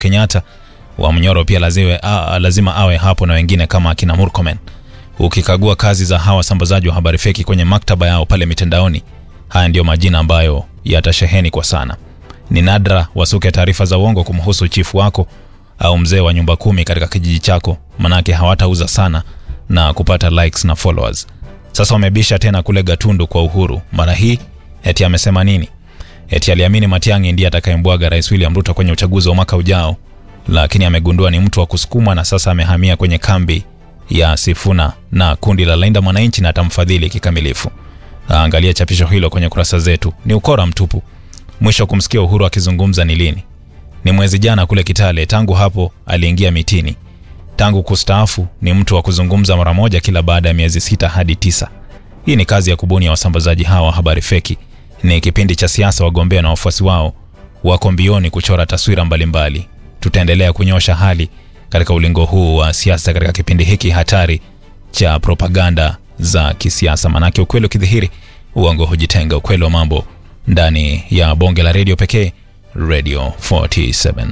Kenyatta wa Mnyoro pia laziwe, a, lazima awe hapo na wengine kama akina Murkomen. Ukikagua kazi za hawa wasambazaji wa habari feki kwenye maktaba yao pale mitandaoni, haya ndiyo majina ambayo yatasheheni kwa sana. Ni nadra wasuke taarifa za uongo kumhusu chifu wako au mzee wa nyumba kumi katika kijiji chako, manake hawatauza sana na kupata likes na followers. Sasa wamebisha tena kule Gatundu kwa Uhuru. Mara hii eti amesema nini? Eti aliamini Matiang'i ndiye atakayembwaga Rais William Ruto kwenye uchaguzi wa mwaka ujao, lakini amegundua ni mtu wa kusukumwa na sasa amehamia kwenye kambi ya Sifuna na kundi la Linda Mwananchi na atamfadhili kikamilifu. Angalia chapisho hilo kwenye kurasa zetu. Ni ukora mtupu. Mwisho kumsikia Uhuru akizungumza ni lini? Ni mwezi jana kule Kitale. Tangu hapo aliingia mitini. Tangu kustaafu ni mtu wa kuzungumza mara moja kila baada ya miezi sita hadi tisa. Hii ni kazi ya kubuni ya wasambazaji hawa wa habari feki. Ni kipindi cha siasa, wagombea na wafuasi wao wako mbioni kuchora taswira mbalimbali. Tutaendelea kunyosha hali katika ulingo huu wa siasa katika kipindi hiki hatari cha propaganda za kisiasa, manake ukweli ukidhihiri, uongo hujitenga. Ukweli wa mambo ndani ya bonge la redio pekee, Radio 47.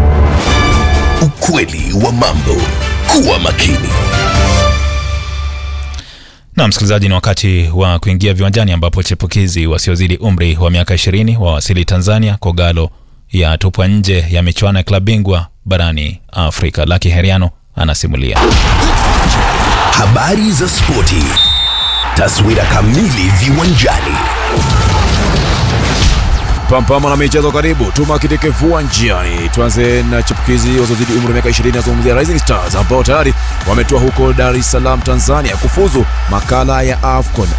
Ukweli wa mambo. Kuwa makini. Na msikilizaji, ni wakati wa kuingia viwanjani ambapo chipukizi wasiozidi umri wa miaka 20 wawasili Tanzania. Kogalo ya tupwa nje ya michuano ya klabu bingwa barani Afrika. Laki Heriano anasimulia. Habari za spoti. Taswira kamili viwanjani. Pampama na michezo karibu, tuma kitike viwanjani. Tuanze na chipukizi wasiozidi umri wa miaka 20, nazungumzia Rising Stars ambao tayari wametua huko Dar es Salaam, Tanzania kufuzu makala ya AFCON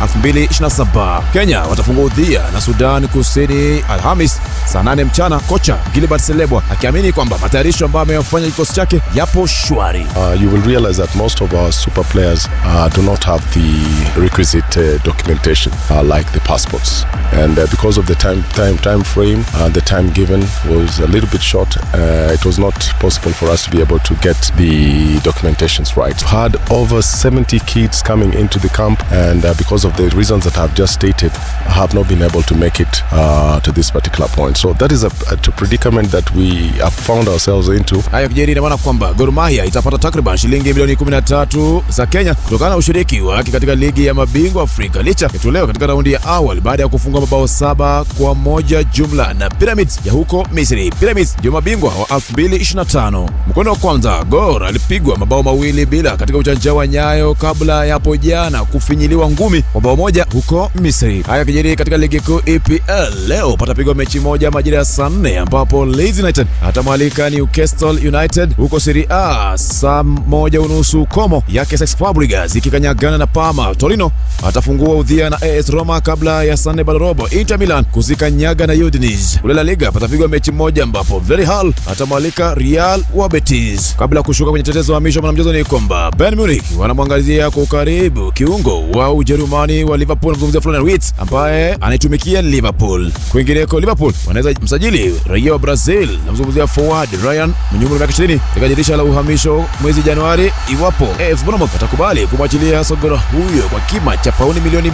2027. Kenya watafungua udhia na Sudan Kusini Alhamis saa 8 mchana, kocha Gilbert Selebwa akiamini kwamba matayarisho ambayo ameyafanya kikosi chake yapo shwari. Uh, you will realize that most of our super players uh, do not have the requisite uh, documentation uh, like the passports and uh, because of the time time time frame uh, the time given was a little bit short uh, it was not possible for us to be able to get the documentations right had over 70 kids coming into the camp and uh, because of the reasons that I've just stated have not been able to make it uh, to this particular point so that is a, a predicament that we have found ourselves into Hayo kijeri ina maana kwamba Gor Mahia itapata takriban shilingi milioni 13 za Kenya kutokana na ushiriki wake katika ligi ya mabingwa Afrika licha ya kutolewa katika raundi ya awali baada ya kufunga mabao saba kwa moja jumla na Pyramids ya huko Misri. Pyramids ndio mabingwa wa 2025. Mkondo wa kwanza Gor alipigwa mabao mawili bila katika uwanja wa Nyayo kabla ya hapo jana kufinyiliwa ngumi kwa bao moja huko Misri. Haya kijeri katika ligi kuu EPL leo patapigwa mechi moja majira ya saa nne ambapo Leeds United atamwalika Newcastle United huko Serie A saa moja unusu komo yake Essex Fabregas ikikanyagana na Parma. Torino atafungua udhia na AS Roma kabla ya saa nne robo. Inter Milan kuzikanyaga na Udinese. Kule La Liga patapigwa mechi moja ambapo Villarreal atamwalika Real wa Betis. Kabla ya kushuka kwenye tetezo wa misho mwanamchezo ni kwamba Bayern Munich wanamwangazia kwa ukaribu kiungo wa Ujerumani wa Liverpool, mzungumzia Florian Wirtz ambaye anaitumikia Liverpool. Kwingineko Liverpool wanaweza msajili raia wa Brazil, namzungumzia forward Ryan mwenye umri wa miaka 20 katika dirisha la uhamisho mwezi Januari, iwapo AFC Bournemouth atakubali kumwachilia sogora huyo kwa kima cha pauni milioni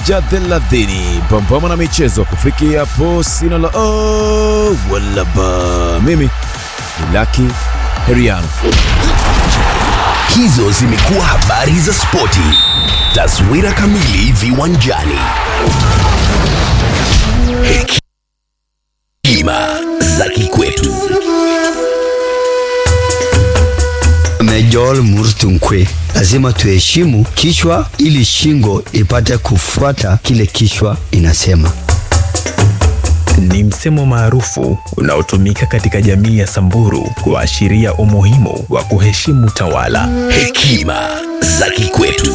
130. Pambana na michezo kufikia hapo, sina la oh, wala ba. Mimi ni Lucky Heriano. Hizo zimekuwa habari za spoti. Taswira kamili viwanjani. Hekima za kikwetu. Major Murtunkwe, lazima tuheshimu kichwa ili shingo ipate kufuata kile kichwa inasema. Ni msemo maarufu unaotumika katika jamii ya Samburu kuashiria umuhimu wa kuheshimu tawala. Hekima za kikwetu.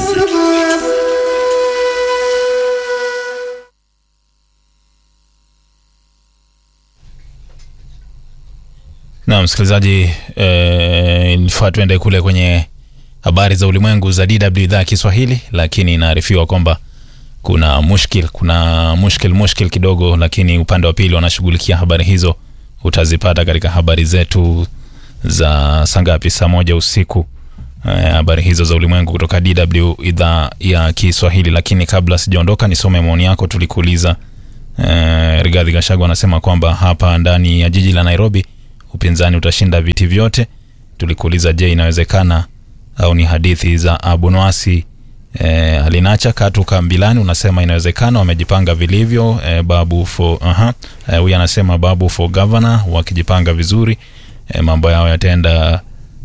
Na msikilizaji, eh, nifaa tuende kule kwenye habari za ulimwengu za DW idhaa ya Kiswahili, lakini inaarifiwa kwamba kuna mushkil, kuna mushkil mushkil kidogo, lakini upande wa pili wanashughulikia habari hizo. Utazipata katika habari zetu za saa ngapi? Saa moja usiku. Eh, habari hizo za ulimwengu kutoka DW idhaa ya Kiswahili. Lakini kabla sijaondoka, nisome maoni yako. Tulikuuliza eh, Rigathi Gachagua anasema kwamba hapa ndani ya jiji la Nairobi upinzani utashinda viti vyote. Tulikuuliza, je, inawezekana au ni hadithi za Abunwasi? E, alinacha katu kambilani unasema inawezekana, wamejipanga vilivyo. E, babu for aha, huyu anasema babu for governor, wakijipanga vizuri e, mambo yao yataenda